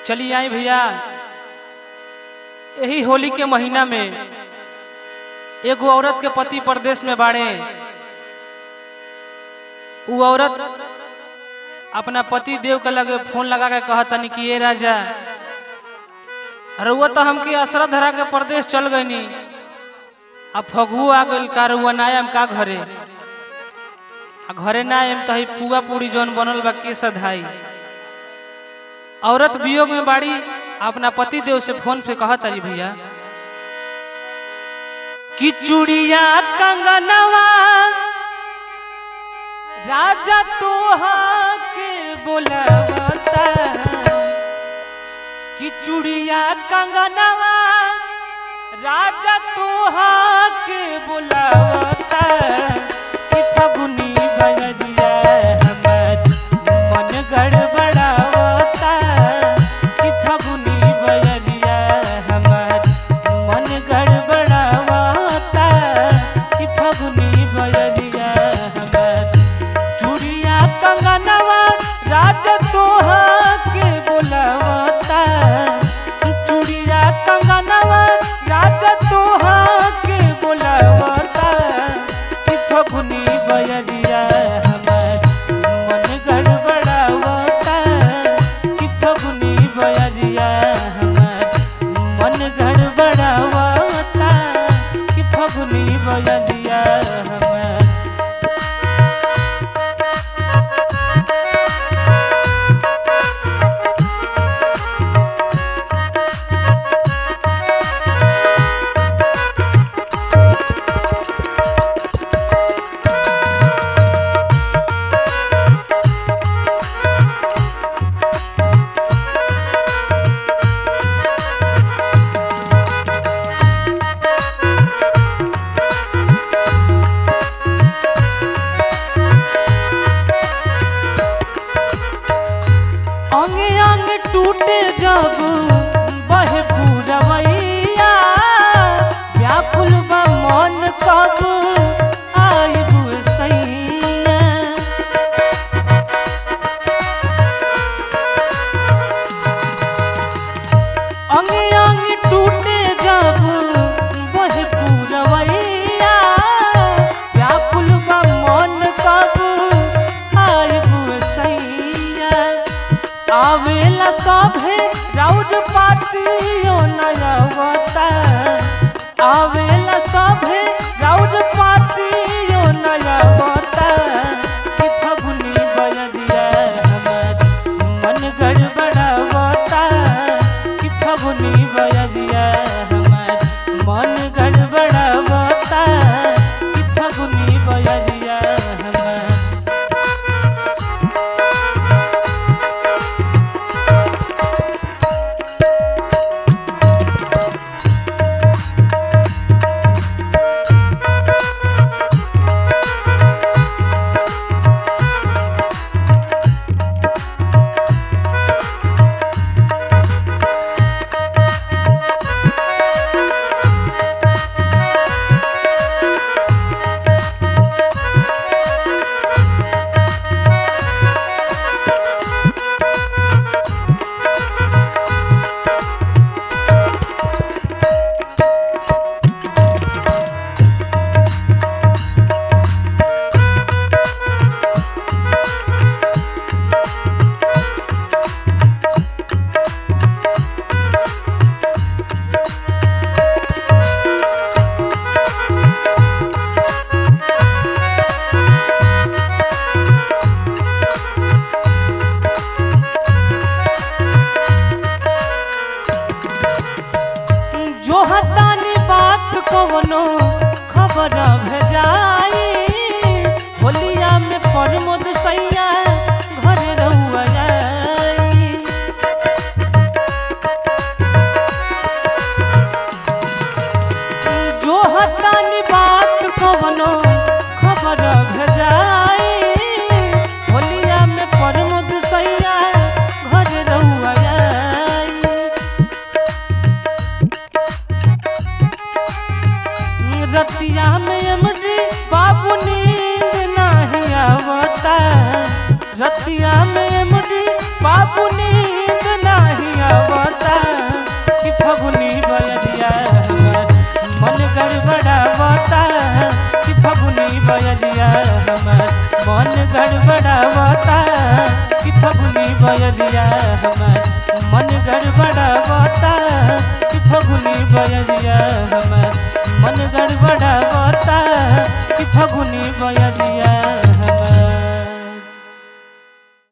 चलिए आई भैया यही होली के महीना में एगो औरत के पति परदेश में बाड़े उ औरत अपना पति देव के लगे फोन लगा के कहा तनी कि ये राजा रउआ तो हमके असरा धरा के परदेश चल गईनी अब फगुओ आ गइल का रउआ ना आयम का घरे आ घरे ना आयम तो ही पुआ पूरी जौन बनल बा के सधाई औरत वियोग में बाड़ी अपना पति देव से फोन पे कहा तारी भैया कि चूड़िया कंगनवा राजा तोहा के बोलवता कि चूड़िया कंगनवा राजा तोहा के बोलवता कि फगुनी बजरिया हमर मन गड़बड़ावता कि फगुनी बजरिया हमर मन गड़बड़ावता कि फगुनी बजरिया हमर चूड़िया कंगनवा राजा तोहा के बोलवता चूड़िया कंगनवा राजा तोहा के बोलवता कि फगुनी बजरिया हमर मन गड़बड़ावता कि फगुनी बजरिया हमर मन गड़बड़ावता कि फगुनी बजरिया हमर अंगे अंग टूटे जब बहे पूरवैया व्याकुल बा मन कब आइब सैया अंगे अंग टूटे जब बहे पूरवैया व्याकुल बा मन कब आइब सैया आवेला सभे राउर पातियो नयवता आवेला सभे राउर पातियो नयवता कि फगुनी बजरिया हमर मन गड़बड़ावता कि फगुनी बजरिया हमर मन गड़बड़ावता कि फगुनी बजरिया हमर जो हतानी बात कवनो खबर भेजाई होलिया में प्रमोद सैया घर रहुआ जाई जो हतानी बात कवनो खबर भेजाई होलिया में प्रमोद सैया घर रहुआ जाई रतिया में अमरी बाबू नींद नहीं आवता रतिया में अमरी बाबू नींद नहीं आवता बयरिया हमार मन गड़बड़ावता कि फगुनी बयरिया हमार मन गड़बड़ावता कि फगुनी बयरिया हमार मन गड़बड़ावता कि फगुनी बयरिया